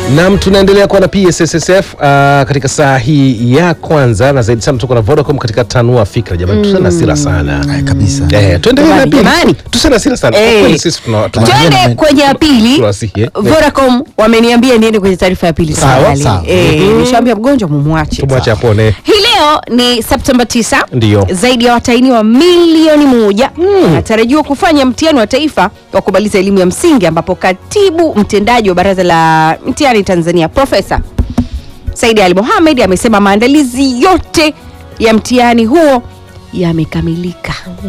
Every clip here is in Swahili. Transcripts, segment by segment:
Nam, tunaendelea kuwa na PSSSF uh, katika saa hii ya kwanza na zaidi sana tuko na Vodacom katika tanua fikra. Jamani, tusiwe na hasira sana Ay, kabisa. eh, tuendelee na Jamani, pili, jamani. tusiwe na hasira sana. Kwa Eh. kweli sisi tuna tuna- Twende kwenye ya pili. Tunawasihi, eh. Vodacom wameniambia niende kwenye taarifa ya pili Sawa, tafadhali. sawa. Eh, nishaambia mgonjwa mumwache. tumwache apone. Hii leo ni Septemba 9. Ndiyo. Zaidi ya watahiniwa milioni moja wanatarajiwa kufanya mtihani wa taifa wa kumaliza elimu ya msingi ambapo katibu mtendaji wa baraza la mtihani Tanzania Profesa Saidi Ali Mohamed amesema maandalizi yote ya mtihani huo yamekamilika.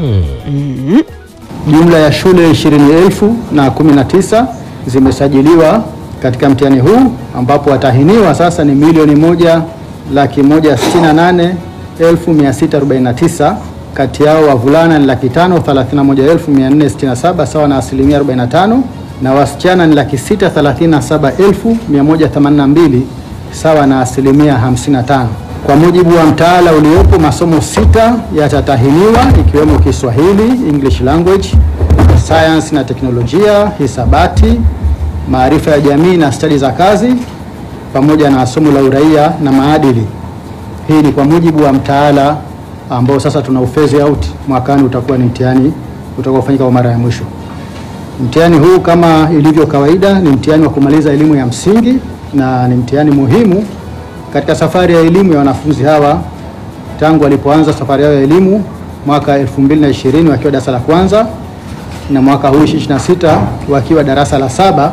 Mhm. Jumla ya shule 20,000 na 19 zimesajiliwa katika mtihani huu ambapo watahiniwa sasa ni milioni moja laki moja sitini na nane elfu mia sita arobaini na tisa. Kati yao wavulana ni laki tano thelathini na moja elfu mia nne sitini na saba sawa na asilimia 45 na wasichana ni laki sita thelathini na saba elfu mia moja themanini na mbili sawa na asilimia 55. Kwa mujibu wa mtaala uliopo, masomo sita yatatahiniwa ikiwemo Kiswahili, English language, science na teknolojia, hisabati, maarifa ya jamii na stadi za kazi, pamoja na somo la uraia na maadili. Hii ni kwa mujibu wa mtaala ambao sasa tuna ufezi out, mwakani utakuwa ni mtihani utakaofanyika kwa mara ya mwisho. Mtihani huu kama ilivyo kawaida ni mtihani wa kumaliza elimu ya msingi na ni mtihani muhimu katika safari ya elimu ya wanafunzi hawa tangu walipoanza safari yao ya elimu mwaka 2020 wakiwa darasa la kwanza na mwaka huu 26 wakiwa darasa la saba.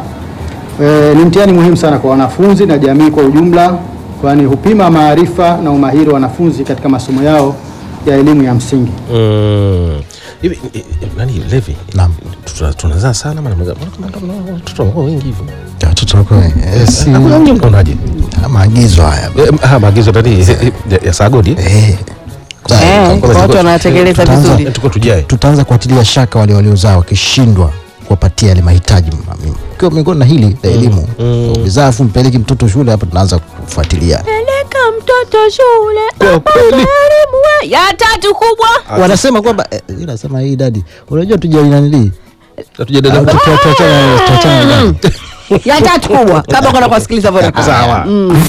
E, ni mtihani muhimu sana kwa wanafunzi na jamii kwa ujumla, kwani hupima maarifa na umahiri wa wanafunzi katika masomo yao ya elimu ya msingi. Mm. Hivi eh, eh, nani Levi? Naam. Tuna- Tunazaa sana maana mbona kama kama watoto wanakuwa wengi hivyo. Watoto wako eh, si Na kuna wengine mnaonaje? maagizo haya Eh, ah, maagizo nani eh, eh, ya Sagodi? eh? eh. Sasa, Eh, kwa- kwa watu wanatekeleza tutaanza- vizuri. Tuko tujae. tutaanza kuatilia shaka wale waliozaa wakishindwa kuwapatia yale mahitaji m- ikiwa miongoni na hili la elimu ukizaa afu mpeleki mtoto shule hapa tunaanza kufuatilia Peleka mtoto shule Kwa apate kweli. elimu we- ya tatu kubwa. wanasema kwamba eh, inasema hii dadi unajua tujailanili Hatujadada tuachana na dadi. ya tatu kubwa kabla kwenda kuwasikiliza Vodacom. sawa.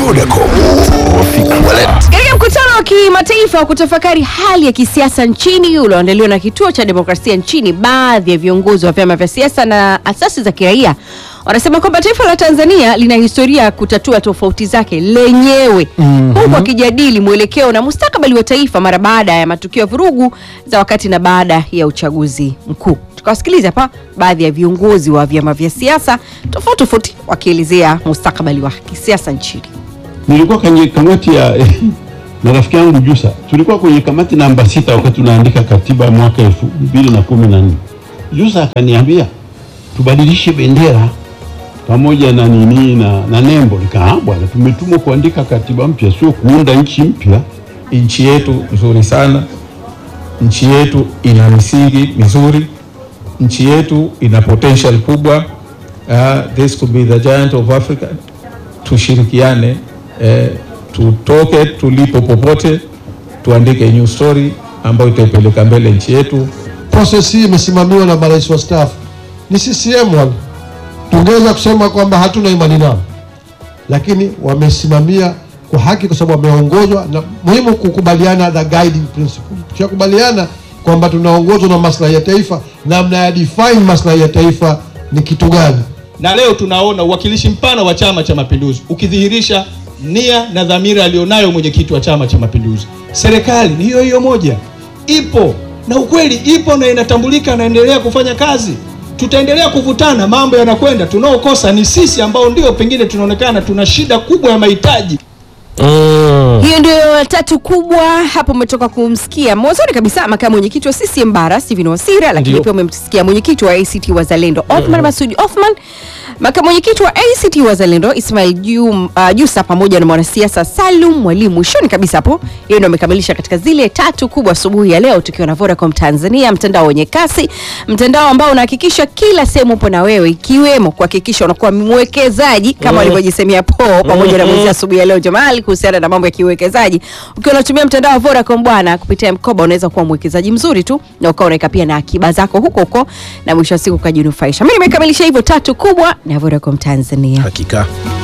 Katika mkutano wa kimataifa wa kutafakari hali ya kisiasa nchini ulioandaliwa na kituo cha demokrasia nchini, baadhi ya viongozi wa vyama vya siasa na asasi za kiraia wanasema kwamba taifa la Tanzania lina historia ya kutatua tofauti zake lenyewe huku wakijadili mwelekeo na mustakabali wa taifa mara baada ya matukio ya vurugu za wakati na baada ya uchaguzi mkuu. Tukawasikiliza hapa baadhi ya viongozi wa vyama vya siasa tofauti tofauti wakielezea mustakabali wa kisiasa nchini. nilikuwa kwenye kamati ya na rafiki yangu Jusa, tulikuwa kwenye kamati namba sita wakati tunaandika katiba ya mwaka elfu mbili na kumi na nne. Jusa akaniambia tubadilishe bendera pamoja na nini na, na nembo. Nikaa bwana, tumetumwa kuandika katiba mpya, sio kuunda nchi mpya. nchi yetu nzuri sana, nchi yetu ina misingi mizuri, nchi yetu ina potential kubwa. Uh, this could be the giant of Africa. Tushirikiane, eh, tutoke tulipo popote, tuandike new story ambayo itaipeleka mbele nchi yetu. Process hii imesimamiwa na marais wastaafu ni CCM wale. Tungeweza kusema kwamba hatuna imani nao, lakini wamesimamia kwa haki, kwa sababu wameongozwa na muhimu kukubaliana the guiding principle. Tukikubaliana kwamba tunaongozwa na maslahi ya taifa, namna ya define maslahi ya taifa ni kitu gani? Na leo tunaona uwakilishi mpana wa Chama cha Mapinduzi ukidhihirisha nia na dhamira aliyonayo mwenyekiti wa Chama cha Mapinduzi. Serikali ni hiyo hiyo moja, ipo na ukweli ipo na inatambulika, naendelea kufanya kazi. Tutaendelea kuvutana, mambo yanakwenda. Tunaokosa ni sisi ambao ndio pengine tunaonekana tuna shida kubwa ya mahitaji Mm. hiyo ndio tatu kubwa hapo. Umetoka kumsikia mwanzoni kabisa makamu mwenyekiti wa CCM Bara Stephen Wasira, lakini Ndio. pia umemsikia mwenyekiti wa ACT Wazalendo Othman Masudi Othman, makamu mwenyekiti wa ACT Wazalendo Ismail Jum, uh, Jusa pamoja na mwanasiasa Salum Mwalimu. Mwishoni kabisa hapo, yeye ndio amekamilisha katika zile tatu kubwa asubuhi ya leo, tukiwa na Vodacom Tanzania, mtandao wenye kasi, mtandao ambao unahakikisha kila sehemu upo na wewe, ikiwemo kuhakikisha unakuwa mwekezaji kama walivyojisemea po pamoja na mwezi asubuhi ya leo Jamal kuhusiana na mambo ya kiuwekezaji. Ukiwa unatumia mtandao wa Vodacom bwana, kupitia mkoba unaweza kuwa mwekezaji mzuri tu na ukawa unaweka pia na akiba zako huko huko na mwisho wa siku ukajinufaisha. Mimi nimekamilisha hivyo tatu kubwa na Vodacom Tanzania. Hakika.